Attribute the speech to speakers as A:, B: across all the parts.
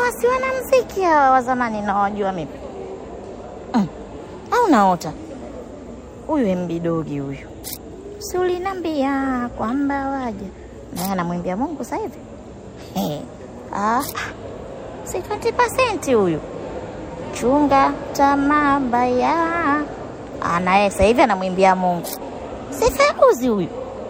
A: hawa si wanamziki hawa wa zamani nawajua mimi mm. au naota huyu mbidogi huyu si ulinambia kwamba waja naye anamwimbia mungu sasa hivi Eh, ah, si 20% huyu chunga tamaa mbaya anaye sasa hivi anamwimbia mungu si feruzi huyu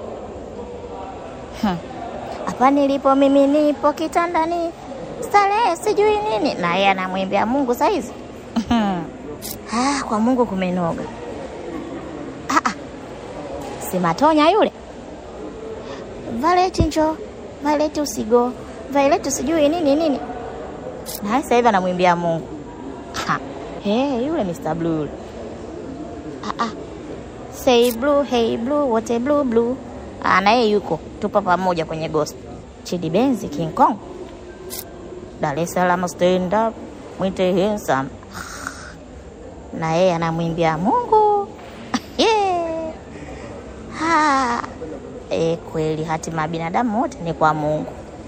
A: Hmm. hapa nilipo mimi nipo kitandani starehe sijui nini naye anamwimbia mungu saizi ah, kwa mungu kumenoga ah, ah. si matonya yule valeti njo valeti usigo valeti sijui nini nini naye sasa hivi anamwimbia mungu Ha. hey, yule Mr. Blue yule ah, ah. Say blue, hey blue, wote blue blue. Ah, na yeye yuko tupo pamoja kwenye ghost. Chidi Benzi King Kong. Dar es Salaam stand up, mwite handsome. Na yeye anamwimbia Mungu. yeah. Ha. E, kweli hatima ya binadamu wote ni kwa Mungu.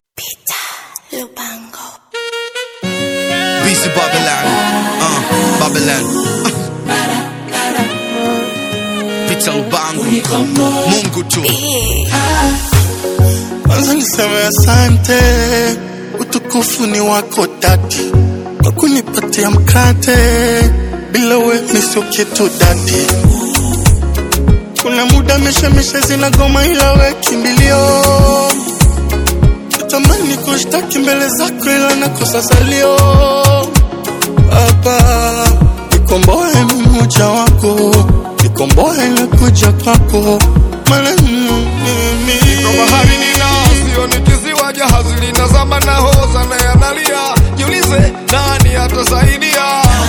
B: BC Babylon, uh, Babylon. Pita Lubangu, Mungu tu.
C: Kwanza niseme asante, utukufu ni wako dadi, kwa kunipatia mkate, bila we mi sio kitu dadi. Kuna muda mishemishe zinagoma, ila we kimbilio. Natamani kushtaki mbele zako, ila nakosa salio. Baba, nikomboe mimi mmoja wako, nikomboe na kuja kwako, maana mimi
D: Niko bahari nina sio ni kisiwa, jahazi linazama na hoza na yanalia. Jiulize nani atasaidia?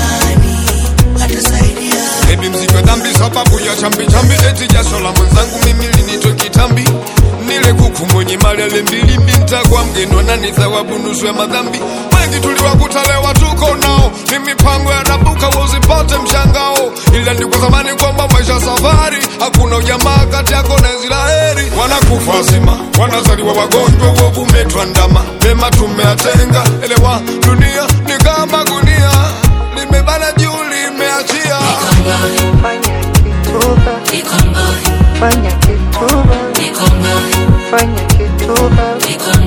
D: Eti mzigo dhambi sababu ya chambi chambi, eti jasho la mwenzangu mimi linitwe kitambi. Nile kuku mwenye malele mbili binta kwa mgeni nani thawabu nusu ya madhambi. Wengi tuliwakuta leo tuko nao, ni mipango ya rabuka usipate mshangao, ila ni kwa zamani kwamba maisha safari, hakuna ujamaa kati yako na Israeli. Wanakufa wazima, wanazaliwa wagonjwa, uovu umetuandama, mema tumeatenga. Elewa, dunia ni kama gunia, limebana juu limeachia
E: Fanya kituba, fanya kituba, fanya kituba,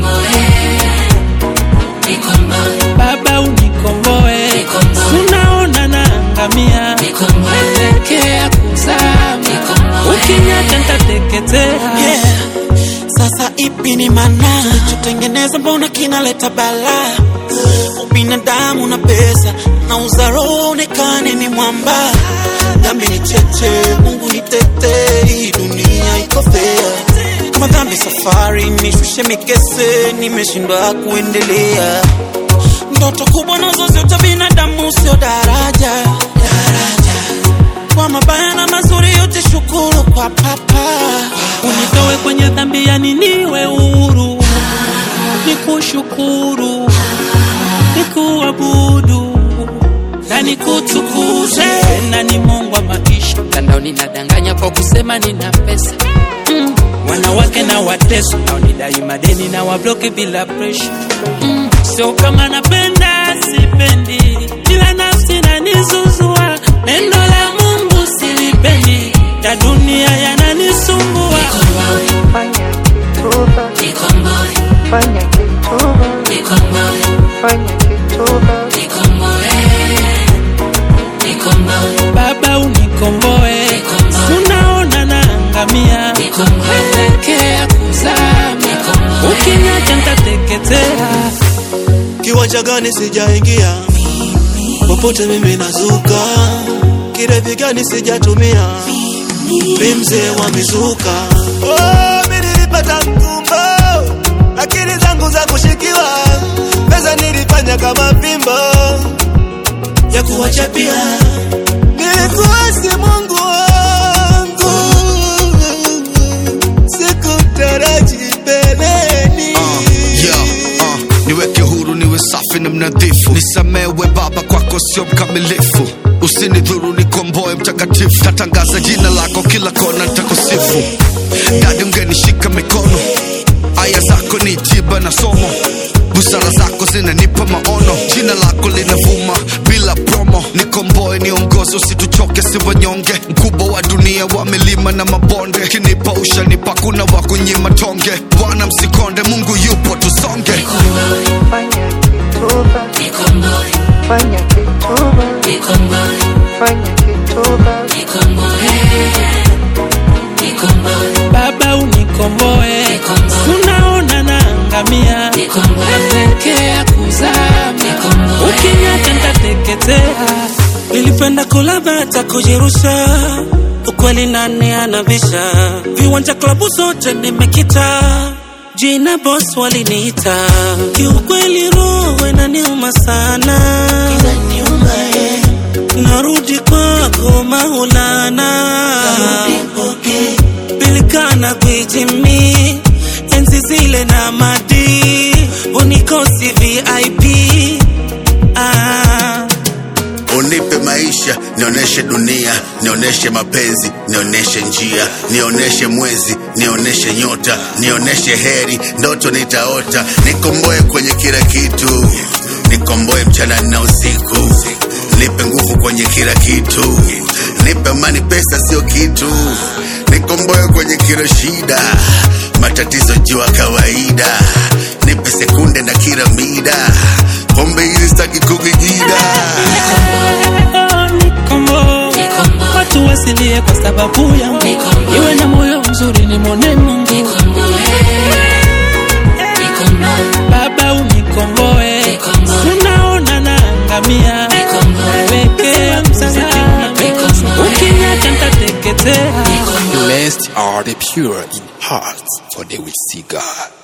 F: Baba unikomboe, unaona naangamia, elekea kuzama, ukiniacha nitateketea.
G: Yeah. Sasa ipi ni maana tutengeneza, mbona kinaleta balaa? Ubinadamu na pesa na uzaro onekane ni mwamba. Dhambi ni cheche, Mungu ni tete, hii dunia iko fair. Kama dhambi safari, nishushe mikese, nimeshindwa kuendelea. Ndoto kubwa nazo zote binadamu, sio daraja, daraja kwa mabaya na mazuri yote, shukuru kwa papa.
F: Unitoe kwenye dhambi, yani niwe huru, nikushukuru, nikuabudu na nikutukuze. Na ni Mungu wa maisha, mtandaoni nadanganya kwa kusema nina pesa mm. Wanawake na wateso naonidai madeni na wabloki bila presha mm. Sio kama napenda sipendi, ila nafsi nanizuzua. Neno la Mungu silipendi, ya dunia yananisumbua.
E: fanya kituba, fanya kituba, fanya kituba,
F: Baba unikomboe, unaona naangamia, elekea kuzama, ukiniacha nitateketea.
G: Kiwanja gani sijaingia, popote mimi nazuka, kirevi gani sijatumia, mi mzee wa mizuka. Oh, mi nilipata mkumbo, lakini zangu za kushikiwa, pesa nilifanya kama fimbo ya kuwachapia, nilikuasi Mungu wangu, sikutaraji mbeleni
B: Uh, yeah, uh, niweke huru niwe safi na mnadhifu nisamewe baba kwako sio mkamilifu usinidhuru nikomboe mtakatifu tatangaza jina lako kila kona ntakusifu dadi mgenishika mikono aya zako ni tiba na somo busara zako zinanipa maono si wanyonge mkubwa wa dunia wa milima na mabonde kinipa ushanipa kuna wa kunyima tonge bwana msikonde mungu yupo tusonge
E: fanya kituba, fanya kituba, fanya kituba,
F: baba unikomboe unaona naangamia naelekea kuzama ukinyata ntateketea nilipenda kula bata kujirusha ukweli nani anabisha viwanja klabu zote nimekita jina bos waliniita kiukweli roho inaniuma sana narudi kwako maulana pilikana kwijimi enzi zile na madi unikosi vip ah.
H: unipe maisha nionyeshe dunia nionyeshe mapenzi nionyeshe njia nionyeshe mwezi nionyeshe nyota nionyeshe heri ndoto nitaota nikomboe kwenye kila kitu nikomboe mchana na usiku nipe nguvu kwenye kila kitu nipe amani pesa sio kitu nikomboe kwenye kila shida matatizo jua kawaida nipe sekunde na kila mida pombe hizi sitaki kukigida
F: Nikombo. watu wasilie kwa sababu yangu iwe na moyo mzuri nimwone mungu baba unikomboe unaona naangamia nawekea msalaba ukinyata ntateketea
I: Blessed are the pure in heart, for they will see God.